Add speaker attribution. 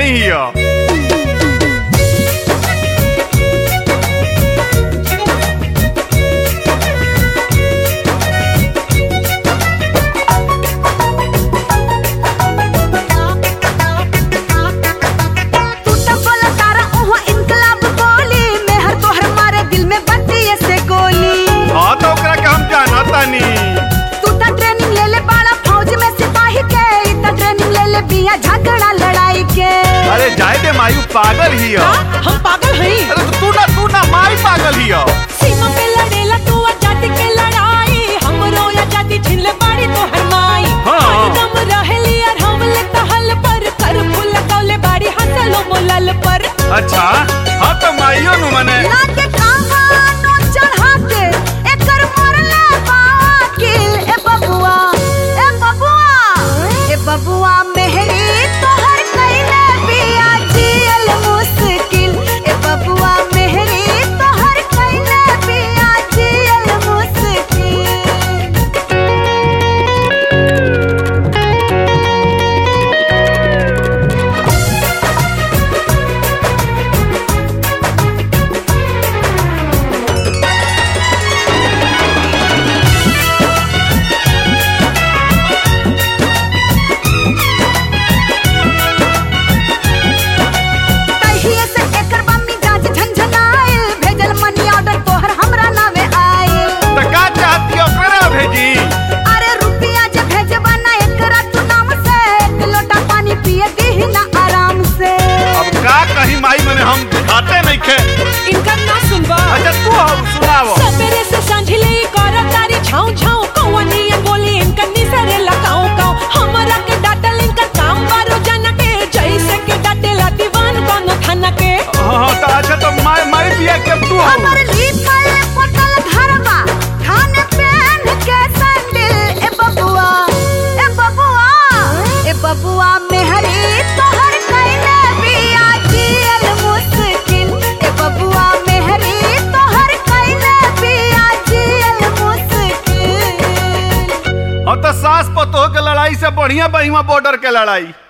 Speaker 1: नहीं हिया
Speaker 2: तू तो बोला तारा ओहो इनकलाब बोली मेहर तोहर मारे दिल में बत्ती से गोली
Speaker 1: हाँ तो ओकरा के हम जाना तानी
Speaker 2: तू तो ट्रेनिंग ले ले बाड़ा फौज में सिपाही के ई तो ट्रेनिंग ले ले बिया झगड़ा लड़ाई के
Speaker 1: अरे जाए दे मायू पागल हिया
Speaker 3: हम पागल हई
Speaker 1: अरे तो तू ना तू ना माई पागल हिया
Speaker 3: सीमा पे लड़ेला तू आजादी के लड़ाई हमरो आजादी छीन ले बाड़ी तो हर माई
Speaker 1: हाँ।
Speaker 3: हरदम रहेली और हम ले कहल पर कर फूल कौले बाड़ी हंसलो मोलल पर
Speaker 1: अच्छा हाँ तो माइयो नु मने
Speaker 2: ना के कहानो चढ़ा के एकर मरले बाकिल ए बबुआ ए बबुआ ए बबुआ मेहरी तोहर कइले बिया जियल मुश्किल ए बबुआ मेहरी तोहर कइले बिया जियल मुश्किल तहिए से एकर बम्मी जांच झंझनाइल भेजल मनी ऑर्डर तोहर हमरा नावे आइल
Speaker 1: तो का चाहती ओकरा भेजी
Speaker 2: अरे रुपिया जे भेजबा ना एकरा तू नाम से एक लोटा पानी पिए दीही ना आराम से
Speaker 1: अब का कहीं माई मने हम खाते नहीं खे
Speaker 3: इनका ना सुनबा
Speaker 1: अच्छा तू हम सुनावो
Speaker 3: सवेरे से सांझले कर तारी छाऊ छाऊ कौवनिया बोली इनका निसरे लगाऊ काऊ हमरा के डाटल इनका काम बारो जाना के जैसे के डाटेला दीवान कोनो थाना के
Speaker 1: हाँ हाँ तो अच्छा तो माई माई बिया के तू हम
Speaker 2: हमर लिखल पटल घरवा खाने पहन के सैंडल ए बबुआ ए बबुआ ए बबुआ मेहरी तोहर कइले बिया जियल मुश्किल ए बबुआ मेहरी तोहर कइले बिया जियल मुश्किल
Speaker 1: हाँ तो सास पतोह के लड़ाई से बढ़िया बहिमा बॉर्डर के लड़ाई